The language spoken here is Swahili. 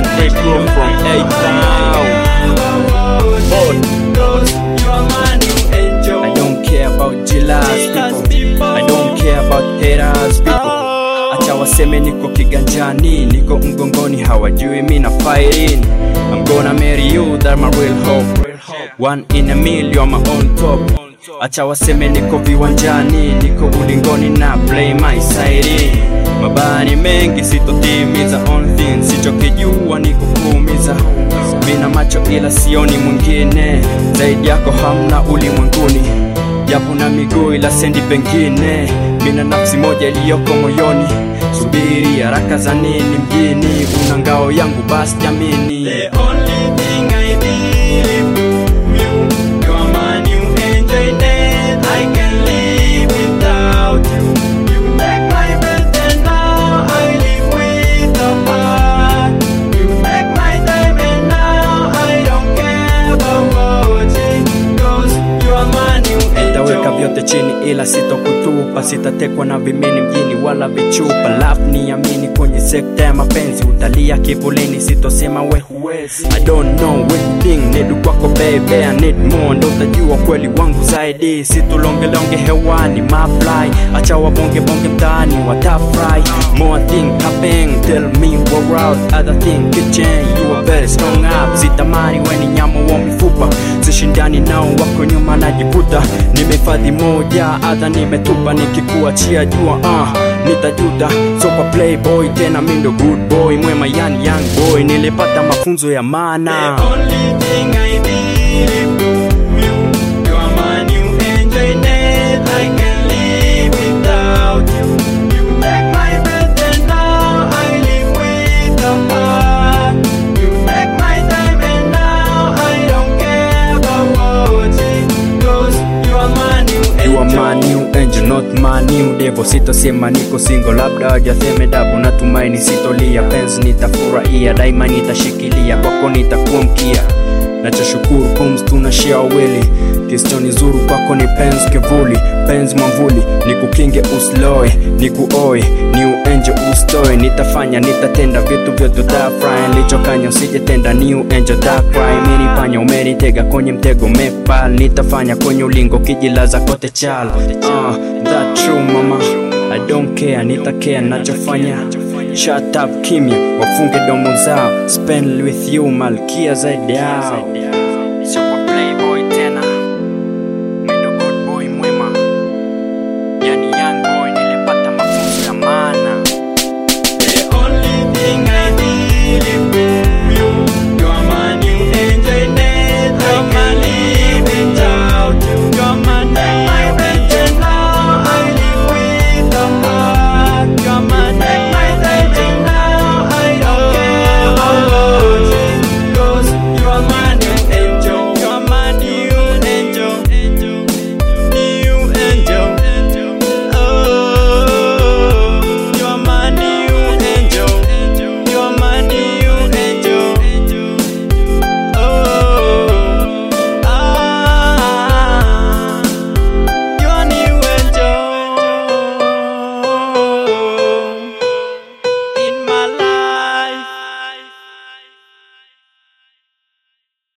Straight through from A-Town. I don't care about jealous people. I don't care about haters people. Acha waseme niko kiganjani, niko mgongoni, hawajui mi na fighting. I'm gonna marry you, that my real hope. One in a million, my own top. Acha waseme niko viwanjani, niko ulingoni na play my side. Mabani mengi sitotimiza, on thing sichokijua ni kukuumiza. Mina macho ila sioni mwingine zaidi yako, hamna ulimwenguni japo na miguu ila sendi pengine, mina nafsi moja iliyoko moyoni. Subiri haraka za nini mjini, una ngao yangu basi jamini. The only thing I believe you, you are my new angel that I can live without you. You take my breath and now I live with a heart. You take my time and now I don't care about it. Cause you are my new angel. Nitaweka vyote chini ila sitokutupa, sitatekwa na vimini mjini wala vichupa. Love niamini kwenye sekta ya mapenzi, utalia kivulini, sitosema we huwezi. I don't know which thing need kwako baby, I need more, ndo utajua kweli wangu zaidi. Situlongelonge hewani my fly, acha wabonge bonge mtaani watafry. More thing happen, tell me what out, other thing kitchen, you are very strong up. Sitamani weni nyama wa mifupa, sishindani nao wako nyuma najivuta. Nimehifadhi moja, adha nimetupa, nikikuachia jua uh, nitajuta. So kwa playboy tena mi ndo good boy, mwema yani young boy, nilipata mafunzo ya maana. The only thing I believe you, you are my new angel that I can live without you. You take my breath and now I live with a heart. You take my time and now I don't care about it. Cause you are my new angel. You are my new angel, not my new devil. Sitasema niko single, labda wajaseme dabu. Natumaini sitolia, penzi nitafurahia, daima nitashikilia, kwako nitakuwa mkia. Nachoshukuru pumzi tunashare wawili, kisichoni zuru kwako ni penzi kivuli, penzi mwamvuli, nikukinge usiloe, nikuoe, new angel ustoe. Nitafanya nitatenda vitu vyote utafurahi, nilichokanya usijetenda, new angel takrai. Mimi panya umenitega kwenye mtego mepal, nitafanya kwenye ulingo kijilaza kote chal. Uh, that true mama, I don't care, nitakea nachofanya Shut up kimya, wafunge domo zao, spend with you malkia zaidi yao